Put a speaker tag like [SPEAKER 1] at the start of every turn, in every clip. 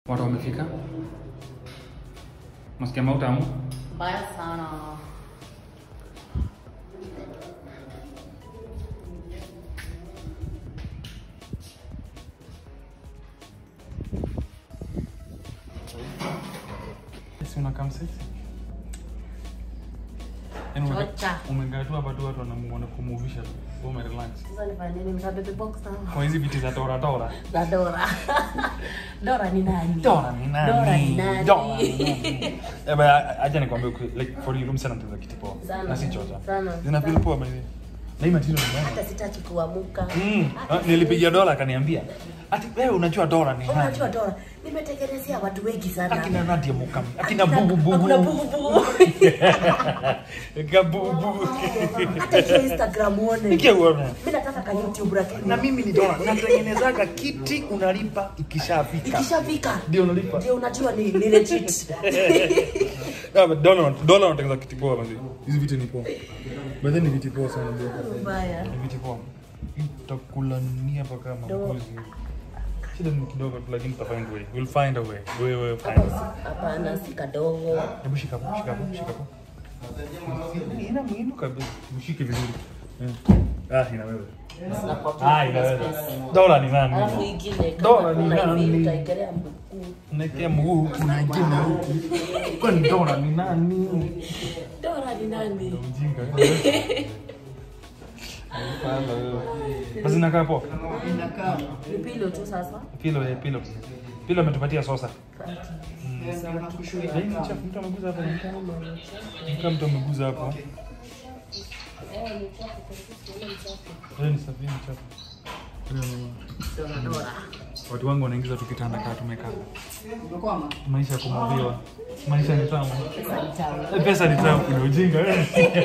[SPEAKER 1] Watu wamefika. Nasikia mautamu.
[SPEAKER 2] Mbaya sana.
[SPEAKER 1] Si unakaa msexy? Yaani umekaa-
[SPEAKER 2] Chocha.
[SPEAKER 1] Umekaa tu hapa tu watu wanamu- wanakumuvisha tu. Wewe umerelax.
[SPEAKER 2] Sasa nifanye nini? Mtabebe box na
[SPEAKER 1] Kwa hizi viti za Dora Dora.
[SPEAKER 2] za Dora. Dora ni nani?
[SPEAKER 1] Dora ni nani?
[SPEAKER 2] Dora ni nani?
[SPEAKER 1] Dora ni nani? Eh, baya, acha nikwambie ukweli, like for you msana tuza kiti poa.
[SPEAKER 2] Sana.
[SPEAKER 1] Na si chocha.
[SPEAKER 2] Sana.
[SPEAKER 1] Zina feel poa by the way. Na hii material ni nani?
[SPEAKER 2] Hata sitaki kuamuka.
[SPEAKER 1] Mm. Ah, Nilipigia dola akaniambia. Ati wewe unajua dola ni nani?
[SPEAKER 2] Unajua Dora, nimetengenezea watu wengi sana.
[SPEAKER 1] Akina Nadia Mukami. Akina
[SPEAKER 2] Hakuna-
[SPEAKER 1] Bubu Bubu.
[SPEAKER 2] hakuna bubu bubu.
[SPEAKER 1] Gabubu.
[SPEAKER 2] Hata hiyo Instagram uone.
[SPEAKER 1] Ikia uone.
[SPEAKER 2] Mimi nataka ka YouTube lakini
[SPEAKER 1] Na mimi ni dola. Natengenezaga kiti unalipa ikishafika.
[SPEAKER 2] ikishafika
[SPEAKER 1] Ndio unalipa.
[SPEAKER 2] ndio unajua ni ni legit.
[SPEAKER 1] Yeah, but dola dola unatengeneza kiti poa basi. Hizi viti ni poa. But then ni viti poa sana bro.
[SPEAKER 2] Mbaya.
[SPEAKER 1] Ni viti poa. Itakulania mpaka mabuzi. Shida ni kidogo tu lakini tutafind way. We'll find a way. We will find a way.
[SPEAKER 2] Hapana, si kadogo.
[SPEAKER 1] Hebu shika hapo, shika hapo, shika hapo. Ina muhimu kabisa. Mshike vizuri. Eh. Ah, ina wewe. Ah, ina wewe. Dola ni nani?
[SPEAKER 2] Alafu ingine
[SPEAKER 1] Dola
[SPEAKER 2] kama
[SPEAKER 1] ni
[SPEAKER 2] kuna
[SPEAKER 1] nani?
[SPEAKER 2] hivi utaekelea mguu.
[SPEAKER 1] Unaekea mguu unaegema huku. Kwani dola ni nani?
[SPEAKER 2] Dora ni nani?
[SPEAKER 1] Mjinga. Hapana wewe. Basi nakaa poa.
[SPEAKER 2] Ni pilo tu sasa.
[SPEAKER 1] Pilo ya pilo. Pilo ametupatia sosa. Hii ni chafu, mtu ameguza hapo. Kama mtu ameguza hapo. Wewe ni safi, ni chafu.
[SPEAKER 2] Dora Dora.
[SPEAKER 1] Watu wangu wanaingiza tu kitanda kaa tumekaa. Maisha ya kumwambiwa. Maisha ni tamu.
[SPEAKER 2] Pesa ni tamu.
[SPEAKER 1] Eh, Pesa ni tamu, ni ujinga. eh.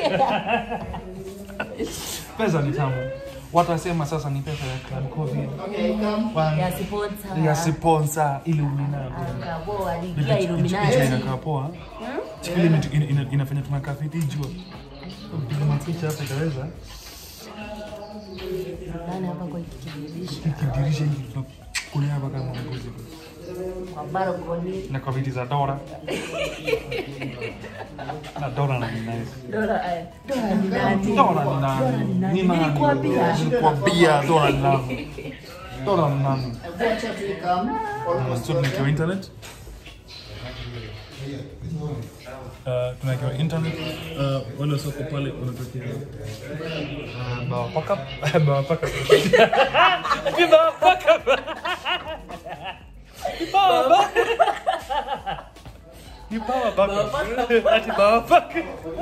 [SPEAKER 1] Pesa ni tamu. Watu wasema sasa ni pesa ya Club Covid. One-
[SPEAKER 2] Ya sponsor.
[SPEAKER 1] Ya sponsor Illuminati.
[SPEAKER 2] Akabo aliingia
[SPEAKER 1] Picha
[SPEAKER 2] Illuminati.
[SPEAKER 1] inakaa poa. Chikili ina- ina- ina- inafanya tunakaa fiti jua. Piga mapicha hapa itaweza.
[SPEAKER 2] Nani hapa kwa hiki kidirisha?
[SPEAKER 1] Kidirisha hiki tunakulia hapa kama mbuzi.
[SPEAKER 2] Kwa balcony.
[SPEAKER 1] Na kwa viti za Dora. Na Dora na ni nice.
[SPEAKER 2] Dora eh, Dora ni nani?
[SPEAKER 1] Dora ni nani?
[SPEAKER 2] Ni nani?
[SPEAKER 1] Ni nani?
[SPEAKER 2] Nilikwambia.
[SPEAKER 1] Nilikwambia Dora ni nani? Dora ni nani? Uh, so tunawekewa internet. Uh, tunawekewa internet. Uh, wale wasoko pale wanatokea uh, bawa paka bawa paka Ni bawa paka Ni bawa paka Ni bawa paka Ati bawa paka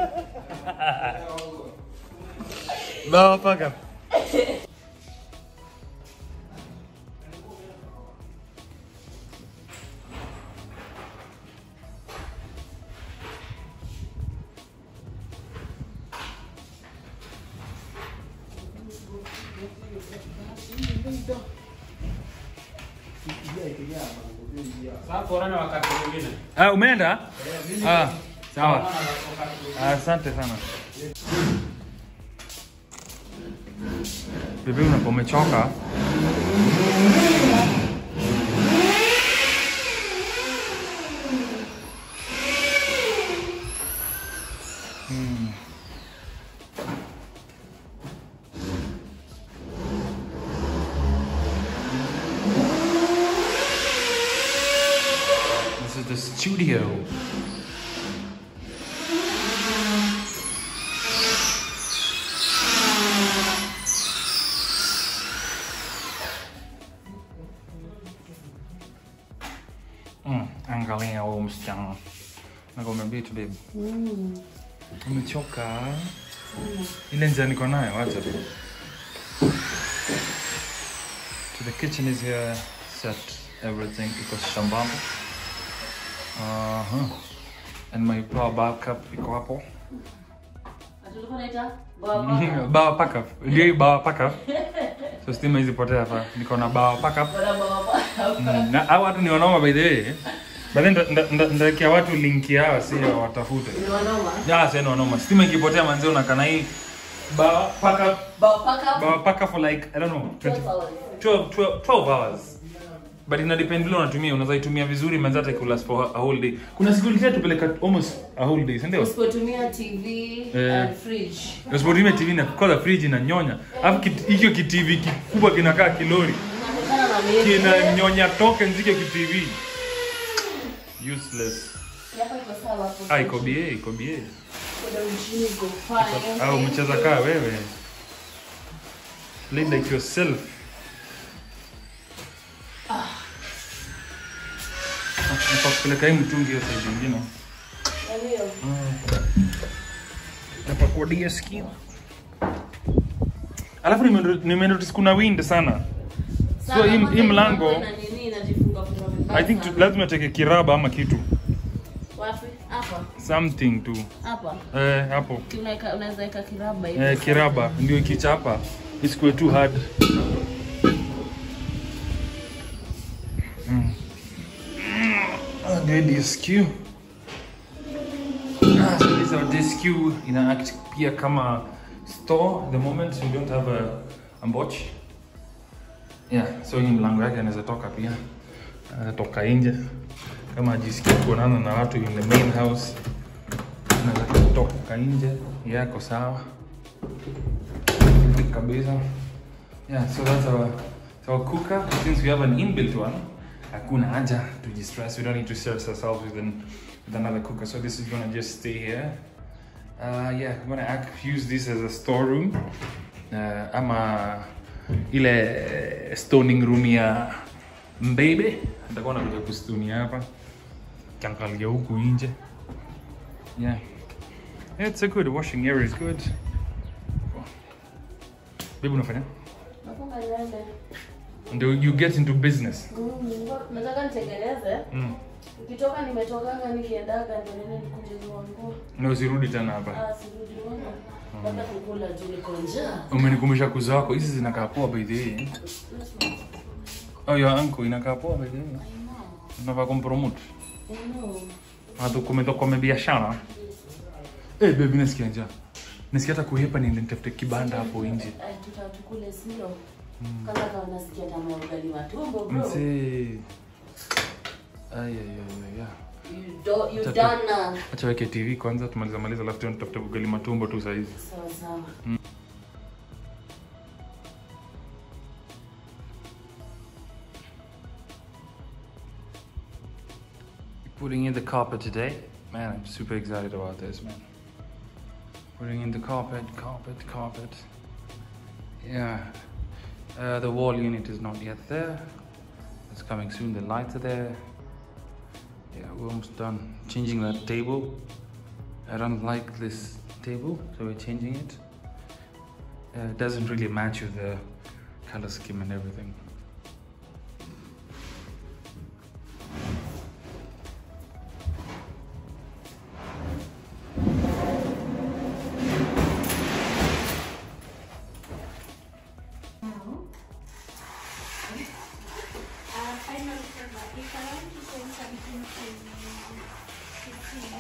[SPEAKER 1] Bawa paka Ah, umeenda? Ah, sawa. Asante sana. Bibi unapo umechoka. Hmm. This is the studio. Mm, angalia huyu msichana. Nakwambia vitu babe. Umechoka? Ile njia niko nayo, acha tu. So the kitchen is here, set everything iko shambamba. Uh-huh. And my power backup iko hapo.
[SPEAKER 2] Tulikuwa naita baba.
[SPEAKER 1] bawa backup. Ndio hii bawa backup. So stima hizi potea hapa. Niko na bawa backup.
[SPEAKER 2] Bora baba.
[SPEAKER 1] Mm, na hao watu ni wanoma by the way. But then nda- nda- nda- ndawekea watu link yao si watafute.
[SPEAKER 2] Ni wanoma.
[SPEAKER 1] Ya, sasa ni wanoma. Stima ikipotea manzi unakana hii bawa backup
[SPEAKER 2] Baba paka.
[SPEAKER 1] bawa backup for like I don't know 20
[SPEAKER 2] hours.
[SPEAKER 1] 12 12 12 hours. but ina depend vile unatumia unaweza itumia vizuri manzi hata ikulast for a whole day kuna siku ilitaka tupeleka almost a whole day si ndio
[SPEAKER 2] usipotumia tv
[SPEAKER 1] Eh.
[SPEAKER 2] and fridge
[SPEAKER 1] usipotumia tv na kola fridge inanyonya alafu kit- hicho kitv kikubwa kinakaa kilori
[SPEAKER 2] inatokana na miezi
[SPEAKER 1] kinanyonya tokens hicho kitv useless
[SPEAKER 2] Yako iko sawa hapo.
[SPEAKER 1] ah iko bie iko bie
[SPEAKER 2] Kuna mjini iko fine.
[SPEAKER 1] au mcheza kaa wewe play like yourself Nafaa kupeleka hii mtungi hiyo side ingine
[SPEAKER 2] Yaani hiyo.
[SPEAKER 1] hapa kwa DSQ alafu nime- nimenotice kuna wind sana so
[SPEAKER 2] Sana,
[SPEAKER 1] hii-
[SPEAKER 2] kwanza
[SPEAKER 1] hii mlango
[SPEAKER 2] inakuwa na nini inajifunga funga vibaya
[SPEAKER 1] i think tu,
[SPEAKER 2] sana.
[SPEAKER 1] lazima teke kiraba ama kitu
[SPEAKER 2] Wapi? Hapa.
[SPEAKER 1] something tu
[SPEAKER 2] Hapa.
[SPEAKER 1] eh, hapo
[SPEAKER 2] Unaweka unaweza weka kiraba hivi.
[SPEAKER 1] eh, kiraba ndio ikichapa isikuwe too hard mm. Ah, ndio DSQ ah, so this is our DSQ ina act pia kama store the moment we don't have a, a botch yeah so hii mlango yake anaweza toka pia anaweza toka nje kama ajisikii kuonana na watu in the main house anaweza kutoka nje yako sawa kabisa yeah so that's our, that's our cooker since we have an inbuilt one hakuna haja to distress we don't need to stress ourselves with, an, with another cooker so this is gonna just stay here uh, yeah I'm gonna act, use this as a storeroom uh, ama ile stoning room ya mbebe nitakuwa nakuja kustunia hapa kiangalia huku nje yeah Yeah, it's a good washing area is good. Bibi unafanya?
[SPEAKER 2] Nafunga niende.
[SPEAKER 1] Ndio you get into business.
[SPEAKER 2] Mm, nataka nitengeneze.
[SPEAKER 1] Mm.
[SPEAKER 2] Ukitoka nimetokanga nikiendaga ndio nene nikuje zua nguo.
[SPEAKER 1] Na usirudi tena hapa.
[SPEAKER 2] Ah, sirudi wangu. Nataka kukula tu niko njaa.
[SPEAKER 1] Umenikumbusha kuzo wako. Hizi zinakaa poa by the way. Oh, your uncle inakaa poa by the way. Unafaa kumpromote.
[SPEAKER 2] I know.
[SPEAKER 1] Hata kumetoka kwa biashara. Eh, baby nasikia njaa. Nasikia hata kuhepa niende nitafute kibanda hapo nje.
[SPEAKER 2] Ai, tutatukule silo. Kwanza kama nasikia tamaa ya ugali matumbo bro.
[SPEAKER 1] Mse. Ay ay ay ay.
[SPEAKER 2] You do you
[SPEAKER 1] Tatu.
[SPEAKER 2] done now.
[SPEAKER 1] Acha weke TV kwanza tumaliza maliza alafu tuende tutafute ugali matumbo tu saa hizi.
[SPEAKER 2] Sawa sawa.
[SPEAKER 1] Putting in the carpet today. Man, I'm super excited about this, man. Putting in the carpet, carpet, carpet. Yeah. Uh, the wall unit is not yet there. It's coming soon. The lights are there. Yeah, we're almost done. Changing that table. I don't like this table, so we're changing it. Uh, it doesn't really match with the color scheme and everything.
[SPEAKER 3] Uh, final format. If I want to send something to to Tina,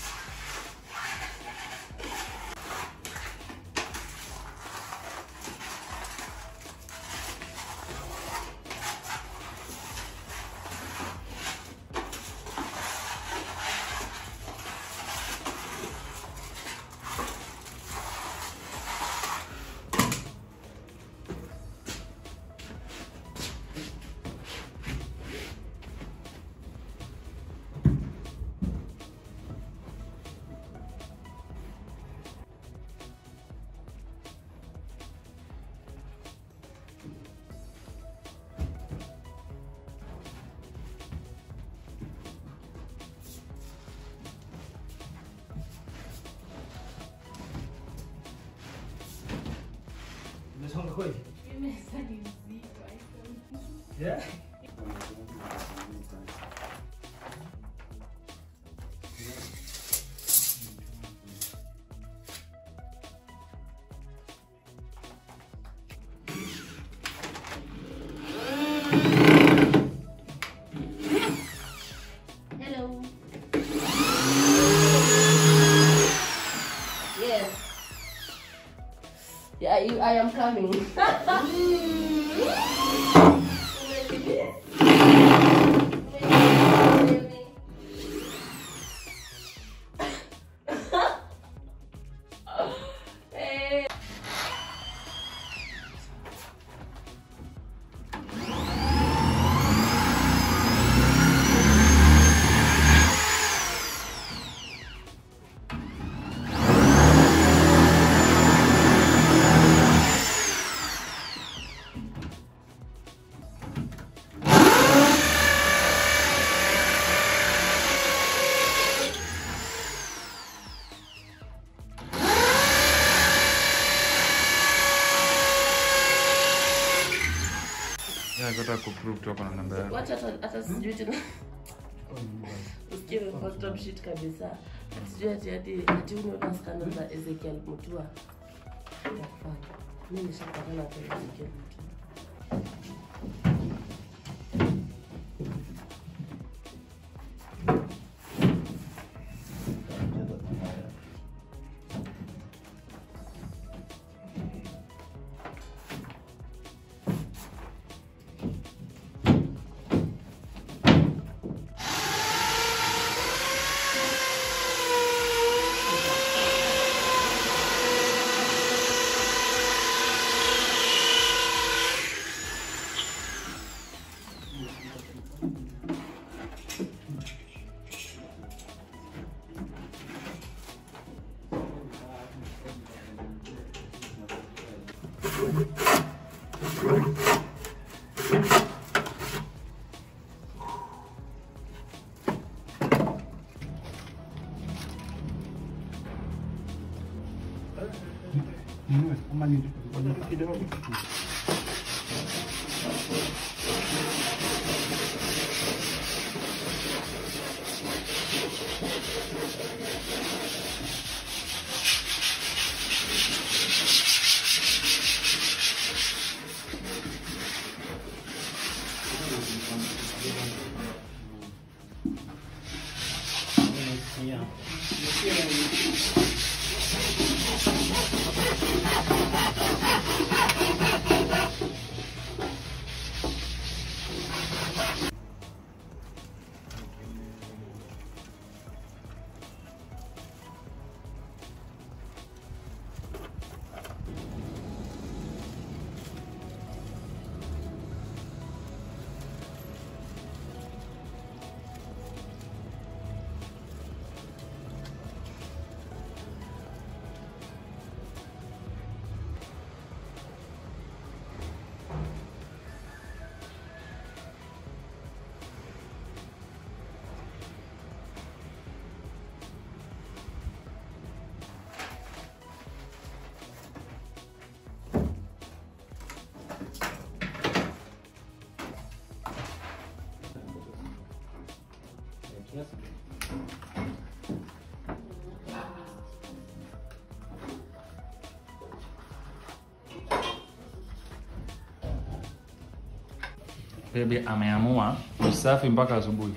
[SPEAKER 4] Umesonga kweli?
[SPEAKER 3] nimeweza ni mzito. I don't-
[SPEAKER 4] Yeah.
[SPEAKER 2] Hello. Yes. Yeah, you, I am coming.
[SPEAKER 1] kutaka kuprove tu hapo na namba yako.
[SPEAKER 2] Wacha hata hata sijui tena. Usikie fucked up shit kabisa. Ati Sijui ati ati ati unaona scandal za Ezekiel Mutua. What the fuck? Mimi nishapatana na Ezekiel Mutua.
[SPEAKER 1] Baby ameamua usafi mpaka asubuhi.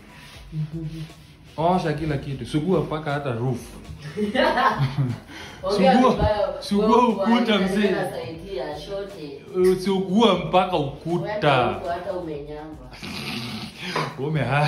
[SPEAKER 1] Osha kila kitu, sugua mpaka hata roof.
[SPEAKER 2] Ongea
[SPEAKER 1] Sugua-
[SPEAKER 2] vibaya,
[SPEAKER 1] sugua
[SPEAKER 2] wewe
[SPEAKER 1] ukuta,
[SPEAKER 2] uko
[SPEAKER 1] mzee.
[SPEAKER 2] Nasaidia shote.
[SPEAKER 1] Sugua mpaka
[SPEAKER 2] Wewe
[SPEAKER 1] ukuta.
[SPEAKER 2] huko hata umenyamba.
[SPEAKER 1] Umehara.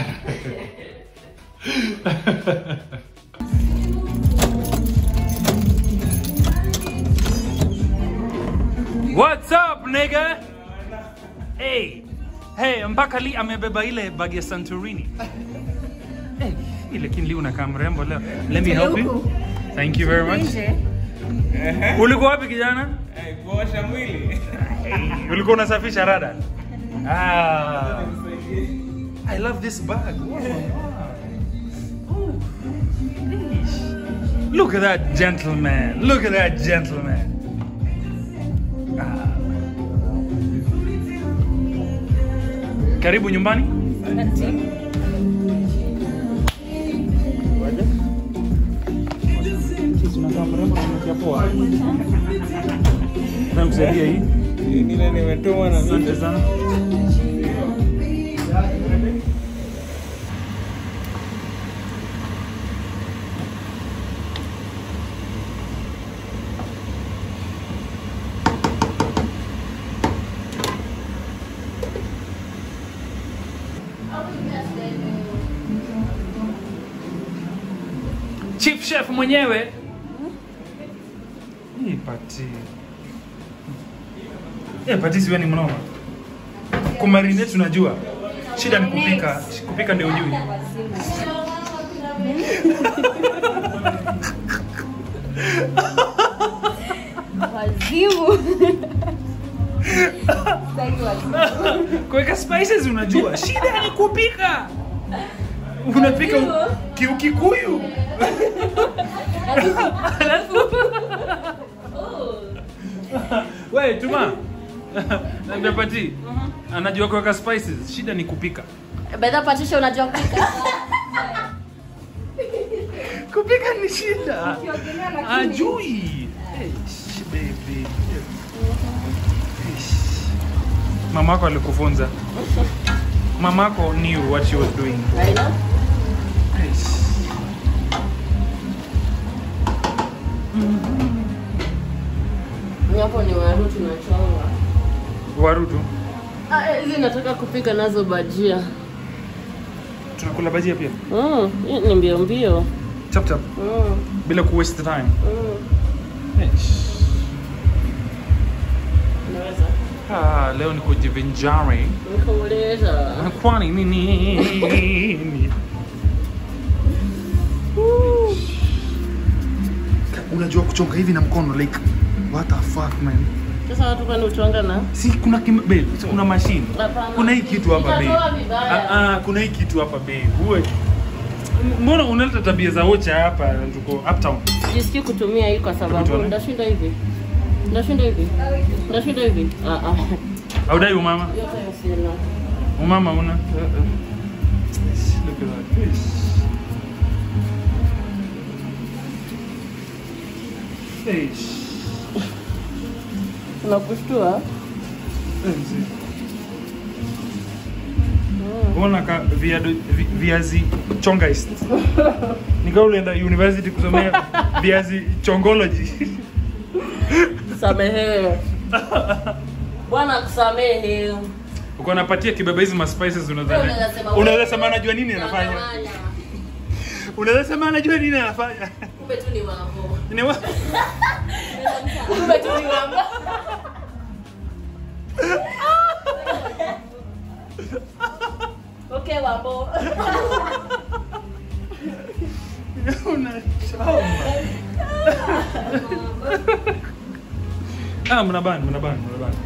[SPEAKER 1] What's up nigga? Hey. Hey, mpaka Lee amebeba ile bag ya Santorini. Hey, hii lakini Lee unakaa mrembo leo. Let me help you. Thank you very much. Ulikuwa wapi kijana?
[SPEAKER 5] kuosha mwili
[SPEAKER 1] Hey, ulikuwa unasafisha rada? Ah. I love this bag. Wow. Ooh. Eesh. Look at that gentleman. Look at that gentleman. Ah. Karibu nyumbani. Nakusaidia hii.
[SPEAKER 5] ingine nimetuma na
[SPEAKER 1] Asante sana. Chief chef mwenyewe. Hii pati. Eh, pati siwe ni mnoma. Kumarinate tunajua. Shida ni kupika. Kupika ndio ujui.
[SPEAKER 6] wazimu Sitaki wazimu.
[SPEAKER 1] Kuweka spices unajua. Shida ni kupika. Unapika u- kiukikuyu. Wewe tuma. Naambia Pati. Anajua kuweka spices. Shida ni kupika.
[SPEAKER 2] Bedha Patricia unajua kupika?
[SPEAKER 1] Kupika ni shida.
[SPEAKER 6] Ukiogelea lakini-
[SPEAKER 1] Ajui. Eish, baby. Eish. Mamako alikufunza. Mamako knew what she was doing.
[SPEAKER 2] I know.
[SPEAKER 1] Eish.
[SPEAKER 2] Hapo ni waru tunachonga.
[SPEAKER 1] Waru tu.
[SPEAKER 2] Ah, eh, hizi nataka kupika nazo bajia.
[SPEAKER 1] Tunakula bajia pia.
[SPEAKER 2] Mm, hii ni mbio mbio.
[SPEAKER 1] Chap chap.
[SPEAKER 2] Mm,
[SPEAKER 1] Bila ku waste time.
[SPEAKER 2] mm.
[SPEAKER 1] Eish.
[SPEAKER 2] Unaweza?
[SPEAKER 1] Ah, leo ni kujivinjari.
[SPEAKER 2] Nikuuliza.
[SPEAKER 1] Kwani ni nini? Unajua kuchonga hivi na mkono like what the fuck man?
[SPEAKER 2] Sasa watu kwani uchonga na?
[SPEAKER 1] Si kuna kim, babe, si kuna machine.
[SPEAKER 2] Hapana.
[SPEAKER 1] Kuna hii kitu hapa babe.
[SPEAKER 2] Itatoa vibaya.
[SPEAKER 1] Ah, ah, kuna hii kitu hapa babe. Uwe. Mbona unaleta tabia za wocha hapa tuko uptown?
[SPEAKER 2] Jisikii kutumia hii kwa sababu
[SPEAKER 1] Tuone.
[SPEAKER 2] ndashinda hivi. Ndashinda hivi. Ndashinda hivi. Ah ah.
[SPEAKER 1] Audai umama?
[SPEAKER 2] Yote sina.
[SPEAKER 1] Umama una?
[SPEAKER 2] Mm-mm.
[SPEAKER 1] Look at that fish. Fish.
[SPEAKER 2] Unakushtua?
[SPEAKER 1] Ona ka viado, vi, viazi chongaist. Nika ulienda university kusomea viazi chongology.
[SPEAKER 2] Samehewe. Bwana kusamehe.
[SPEAKER 1] Uko napatia kibaba hizi ma spices unadhani.
[SPEAKER 2] Unaweza sema-
[SPEAKER 1] Unaweza sema anajua nini anafanya.
[SPEAKER 2] Unagawanya.
[SPEAKER 1] Unaweza sema anajua nini anafanya.
[SPEAKER 2] Kumbe tu ni wako.
[SPEAKER 1] Ni wa...
[SPEAKER 2] Kumbe tu ni wako. Okay, wambo.
[SPEAKER 1] Unachoma. Ah, mnabani, mnabani, mnabani.